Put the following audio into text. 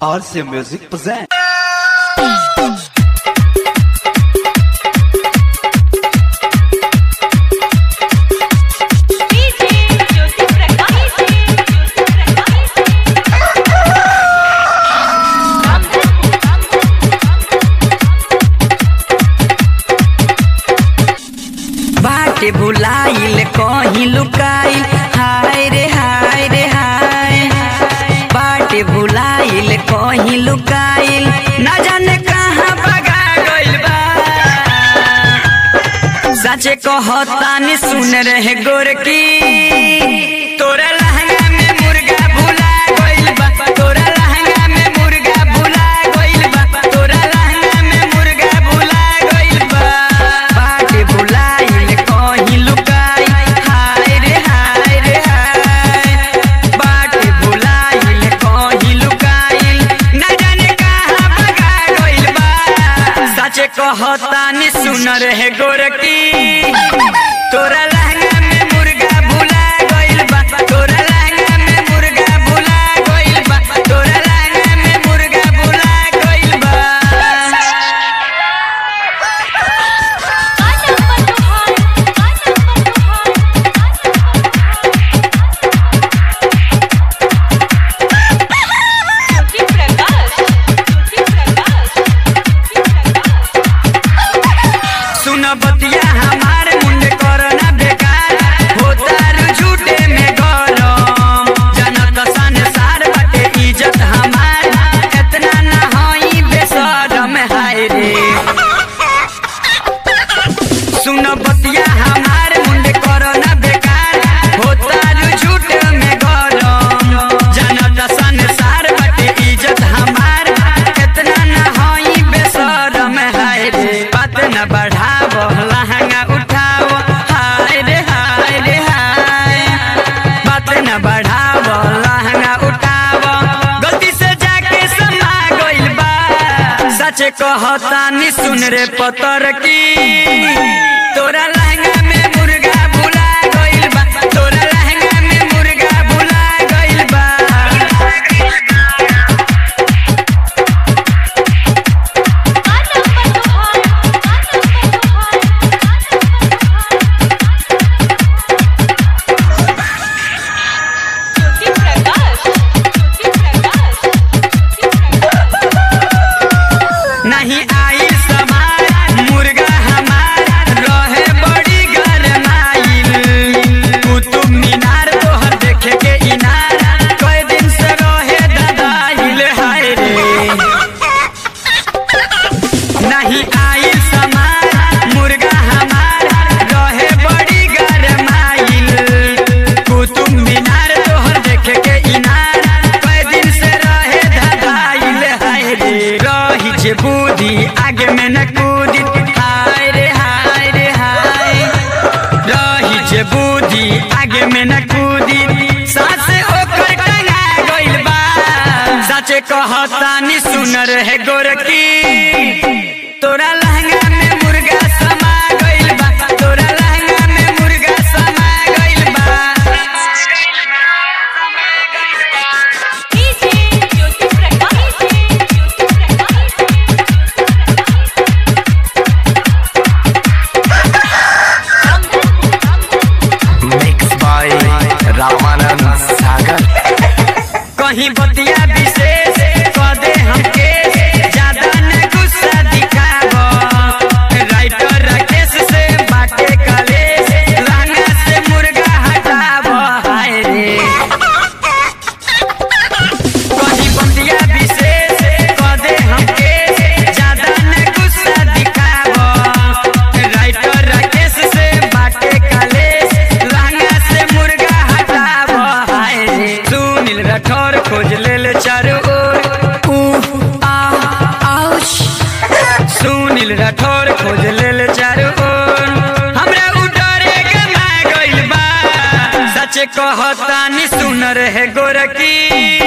RC Music present. DJ Jyoti Prakash Jyoti बाटे भुलाइल कहीं लुकाइल हाय रे हाय रे हाय बाटे भुलाइल कहीं लुकाइल ना जाने कहाँ भगा गइल बा सचे कहतानी सुन रहे गोरकी तोरा लहंगा में मुर्गा भुला गइल बा तोरा लहंगा में मुर्गा भुला गइल बा तोरा लहंगा में मुर्गा भुला गइल बा बाटे भुलाइल कहीं लुकाई हाय रे हाय रे हाय बाटे भुलाइल कहीं लुकाइल ना जाने कहाँ भगा गइल बा सचे कहतानी सुन रहे गोरकी तोरा लहंगा में मुर्गा भुला गइल बा तोरा लहंगा में मुर्गा भुला गइल बा तोरा लहंगा में मुर्गा भुला गइल बा ज्योति प्रकाश ज्योति प्रकाश सुन बतिया हमार मुंड करना बेकार होता रु झूठे में गरम जनत संसार बाटे इज्जत हमार इतना ना होई बेशरम हाय रे सुन बतिया हमार मुंड करना बेकार होता रु झूठे में गरम जनत संसार बाटे इज्जत हमार इतना ना होई बेशरम हाय रे बात न बढ़ाव लहंगा उठाव हाय रे हाय रे हाय बात न बढ़ाव लहंगा उठाव गलती से जाके समा गइल बा सच कहतानी सुन रे पतर की तोरा लहंगा में मुर्गा भुला गइल बा तोरा लहंगा में मुर्गा भुला गइल बा ज्योति प्रकाश ज्योति प्रकाश नहीं आई समार मुर्गा हमार रहे बड़ी गरमाइल कुतुब मीनार तोहर देखे के इनार कई दिन से रहे ददाइल हाय रे नहीं आई समार मुर्गा हमार रहे बड़ी गरमाइल कुतुब मीनार तोहर देखे के इनार कई दिन से रहे धदाइल हाय रे रही जे बुद्धि आगे में न कूदी हाय रे हाय रे हाय रही जे बुद्धि आगे में न कूदी सास ओकर टंगा गइल बा सचे कहतानी सुन रहे गोरकी तोरा लहंगा में मुर्गा समा गइल बा तोरा लहंगा में मुर्गा समा गइल बा DJ Jyoti Prakash Jyoti Prakash Mixed by Ramanand Sagar. कहीं बतिया विशेष कदे हमके ज्यादा न गुस्सा दिखाव राइटर राकेश से बाटे कलेश लहंगा से मुर्गा हटाव हाय रे कहीं बतिया विशेष कदे हमके ज्यादा न गुस्सा दिखाव राइटर राकेश से बाटे कलेश लहंगा से मुर्गा हटाव हाय रे सुनील राठौर खोज लेल चारू ओर उह, आ, आउश। सुनील राठौर खोज लेल चारू ओर हमरा उ डरे गमा गइल बा सच कहतानी सुन रहे गोरकी